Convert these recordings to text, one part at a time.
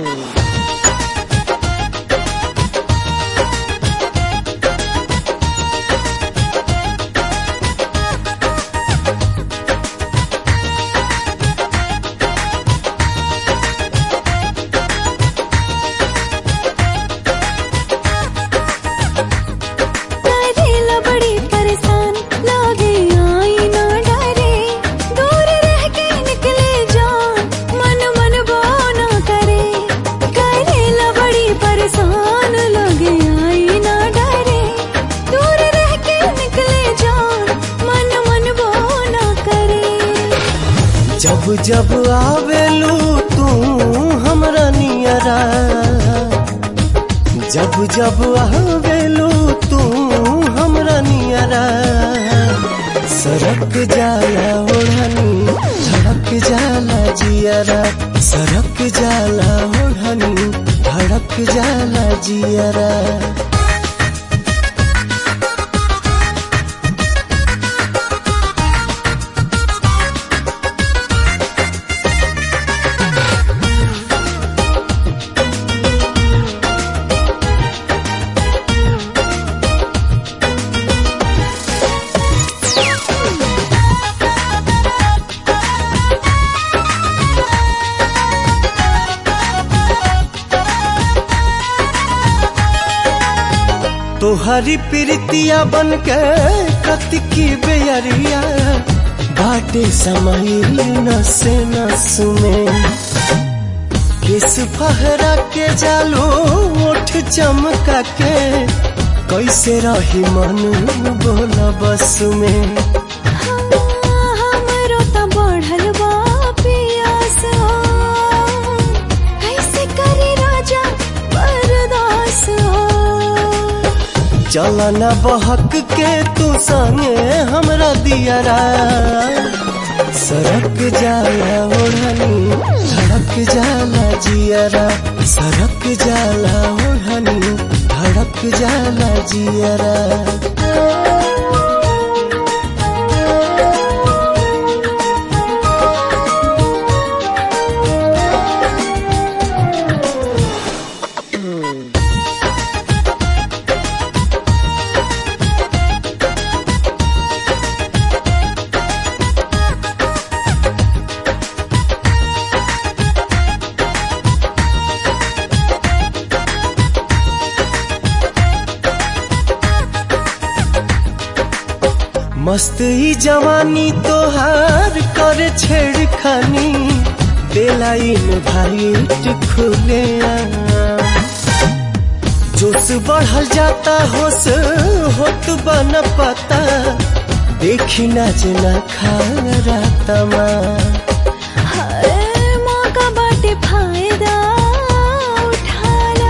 करेला बड़ी परेशान लागे आई ना डरे दूर रह के निकले जान मन मन वो ना करे करेला बड़ी परेशान लागे आई ना डरे दूर रह के निकले जान मन मन वो ना करे जब जब आवेलू तू हमरा नियरा जब जब आवेलू तू हमरा नियरा सरक जाला ओढ़नी धड़क जाला जियरा सरक जाला ओढ़नी धड़क जाला जियरा तोहरी प्रीतिया बन के कतिकी बेयरिया बाटे समाइल नसे नस में किस फहरा के जालो ओठ चमका के कैसे रही मन बोला बस में हमरो त बढ़ल बा पियास हो कैसे करी राजा बर्दास हो चला न बहक के तू संगे हमरा दियरा सरक जाला ओढ़नी धड़क जाला जियरा सरक जाला ओढ़नी धड़क जाला जियरा मस्त ही जवानी तोहार करे छेड़खानी दिलाइन भाईट खुले जोश बढ़ल जाता होश होत बन पता देखी ना जना खा रातमा हर मौका बाटे फायदा उठाला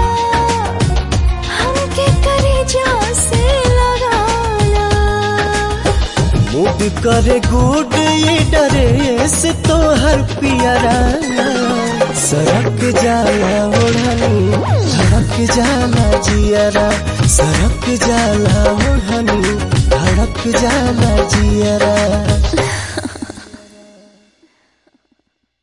हमके करे जा से लगाला मूड करे गुड ये ड्रेस तोहर पियरा सरक जाला ओढ़नी धड़क जाला जियरा सरक जाला ओढ़नी धड़क जाला जियरा